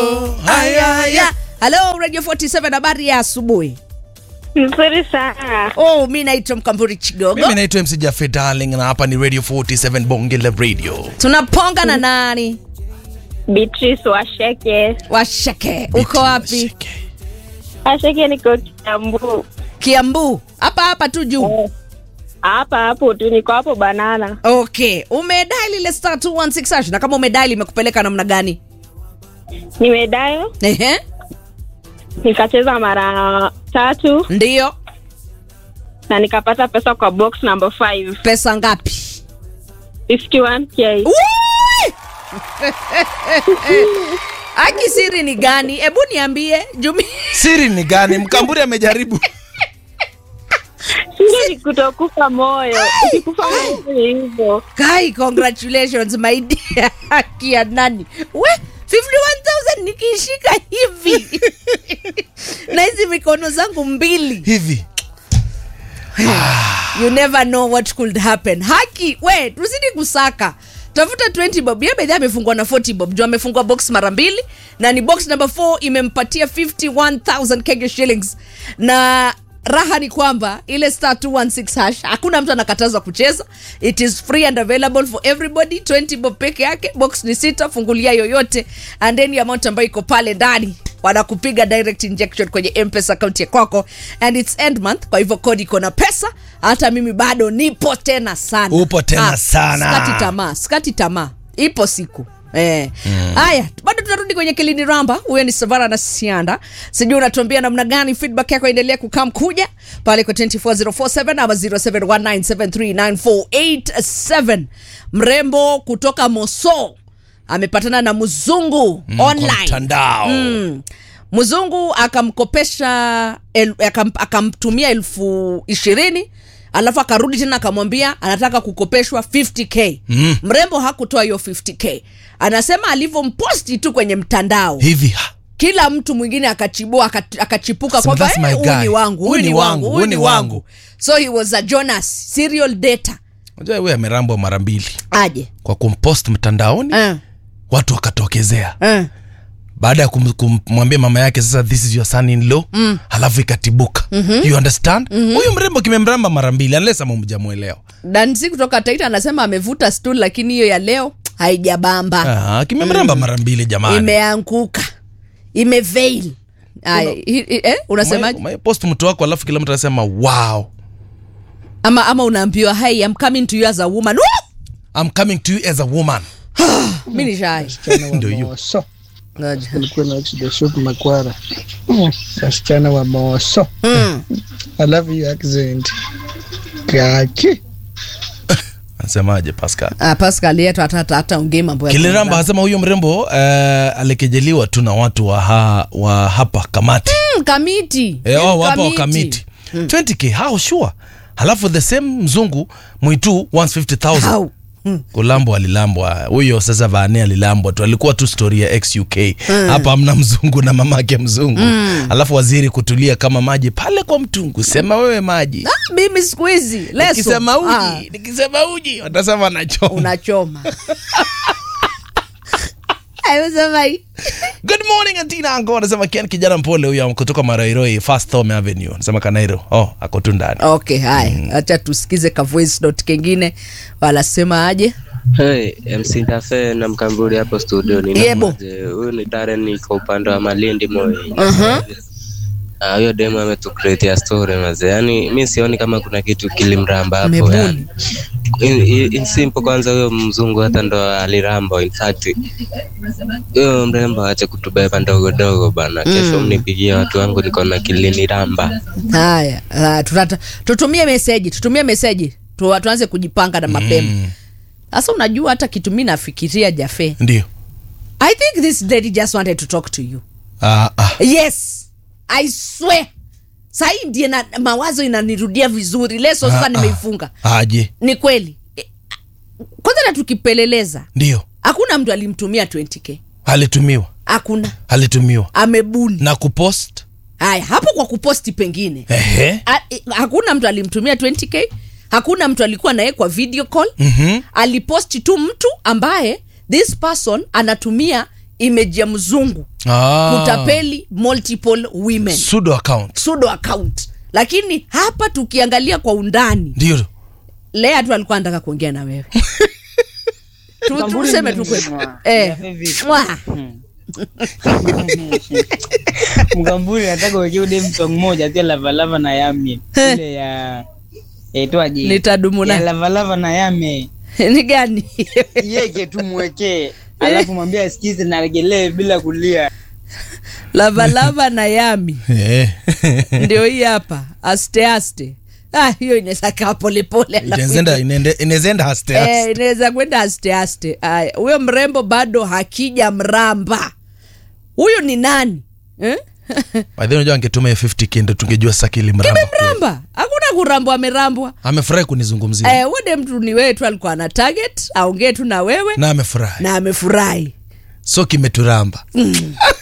Haya, haya. Hello Radio 47 habari ya asubuhi. Nzuri sana. Oh, mi naitwa Mkamburi Chigogo. mimi naitwa mc Jaffe darling na hapa ni radio 47 bonge la radio Tunaponga na nani? Beatrice Washeke. Washeke. Uko wapi? Washeke niko Kiambu. Kiambu. Hapa hapa tu juu. Hapa hapo tu niko hapo banana. Okay. Umedai lile star 216 hash na kama umedai imekupeleka namna gani? Nimedayo Ehe. nikacheza mara tatu Ndio. na nikapata pesa kwa box number 5 Pesa ngapi? 51k. Wui! Aki siri ni gani? Hebu niambie. Jumi. siri ni gani mkamburi amejaribu Sio ni kutokufa moyo. Ukikufa moyo ni hivyo. Kai, congratulations my dear. Haki ya nani? We 51,000 nikiishika hivi na hizi mikono zangu mbili hivi you never know what could happen haki we tuzidi kusaka tafuta 20 bob ye bedhi amefungwa na 40 bob juu amefungwa box mara mbili na ni box number 4 imempatia 51000 kenya shillings na raha ni kwamba ile star 216 hash hakuna mtu anakatazwa kucheza it is free and available for everybody 20 bob peke yake box ni sita fungulia yoyote and then amount ambayo iko pale ndani wanakupiga direct injection kwenye mpesa akaunti ya kwako and its end month kwa hivyo kodi iko na pesa hata mimi bado nipo tena sana Upo tena sana. skati tamaa skati tamaa ipo siku Eh. Haya, bado tunarudi kwenye kilini ramba. Huyo ni Savara na Sianda. Sijui unatuambia namna gani feedback yako endelea kukam kuja pale kwa 24047 ama 0719739487. Mrembo kutoka Moso amepatana na mzungu kwa online mtandao mm. mzungu akamkopesha el, akam, akamtumia elfu ishirini alafu akarudi tena akamwambia anataka kukopeshwa 50k Mm. mrembo hakutoa hiyo 50k anasema alivyomposti tu kwenye mtandao hivi ha. kila mtu mwingine akachibua aka- akachipuka Sema, kwamba "That's my "Eh, huyu guy. ni wangu huyu ni wangu huyu ni wangu so he was a jonas serial data unajua huyu amerambwa mara mbili aje kwa kumpost mtandaoni uh, watu wakatokezea uh. baada ya kum- kumwambia mama yake sasa this is your son in law mm. halafu ikatibuka mm-hmm. you understand huyu mm-hmm. mrembo kimemramba mara mbili unless ama mjamwelewa dansi kutoka taita anasema amevuta stool lakini hiyo ya leo haijabamba ah, kimemramba mara mbili jamani imeanguka imeveil Aya, hi- hi- eh, unasemaje Ume- umepost mtu wako alafu kila mtu anasema wow ama ama unaambiwa hey, I'm coming to you as a woman Woo! I'm coming to you as a woman mi ni shy wasichana wa Ndio hiyo. Moso Ngoja. kulikuwa na Exodus Shop Makwara, wasichana wa Moso. Mm. I love your accent kaki. anasemaje pascal Ah, pascal yetu hata hata hata ongee mambo ya kiliramba kuzaa. anasema huyo mrembo uh, alikejeliwa tu na watu wa, ha, wa hapa kamati Mm, kamiti Eh, wao hapa wa Kamiti. kamiti 20k how sure halafu the same mzungu mwitu 150000 How? kulambwa alilambwa huyo sasa vane alilambwa tu alikuwa tu story ya xuk hapa amna mzungu na mamake mzungu alafu waziri kutulia kama maji pale kwa mtungu sema wewe maji Ah, mimi siku hizi leso nikisema uji Ah, nikisema uji watasema nachoma unachoma Ayosema hii. good morning antina ango anasema kian kijana mpole huyo kutoka marairoi fast home avenue anasema kanairo oh ako tu ndani okay haya hacha tusikize ka voice note kengine wanasema aje Hey, MC Tafe na Mkamburi hapo studio ni Yebo. namaje? Huyu ni Darren niko upande wa Malindi Moi. Ah, huyo demo ametucreatea story maze. Yaani mi sioni kama kuna kitu kilimramba hapo Amebuni. yani. In, in, in simple kwanza huyo mzungu hata ndo aliramba in fact. Huyo mrembo ache kutubeba ndogo ndogo bana. Kesho mnipigie watu wangu niko na kiliniramba. haya ah, tutata- tutumie meseji tutumie meseji tu, tuanze kujipanga na mapema sasa unajua hata kitu mi nafikiria jafe ndio i think this lady just wanted to talk to you ah, ah. yes i swear sahii ndiye na mawazo inanirudia vizuri leso sasa Ah, ah. nimeifunga aje ni kweli Eh, kwanza na tukipeleleza ndio hakuna mtu alimtumia 20k alitumiwa hakuna alitumiwa amebuni na kupost haya hapo kwa kuposti pengine ehe A, eh, hakuna mtu alimtumia 20k hakuna mtu alikuwa naye kwa video call Mhm. aliposti tu mtu ambaye this person anatumia image ya mzungu Ah. kutapeli multiple women Pseudo account pseudo account lakini hapa tukiangalia kwa undani ndio lea tu alikuwa anataka kuongea na wewe Tu- Kamburi tuseme tu ni- kweli Mwa. eh. Ya vivi. Mwa. mkamburi nataka uwekee ude msong moja tu ya lavalava na yame ile ya yaitwaje Nitadumu ya na- lavalava na yame ni gani yeke tu mwekee alafu mwambie asikize na regelee bila kulia lavalava na yami Eh. ndio hii hapa aste aste ah, hiyo inaweza kaa polepole alafu Inaezenda- inaende- inaezenda haste haste. Eh, inaweza kwenda aste aste Aya, huyo mrembo bado hakija mramba huyu ni nani eh? By the way, unajua angetuma hiyo 50k ndo tungejua sakili mramba kweli. mramba hakuna kurambwa amerambwa amefurahi kunizungumzia eh, wede mtu ni wewe tu alikuwa na target aongee tu na wewe na amefurahi na amefurahi so kimeturamba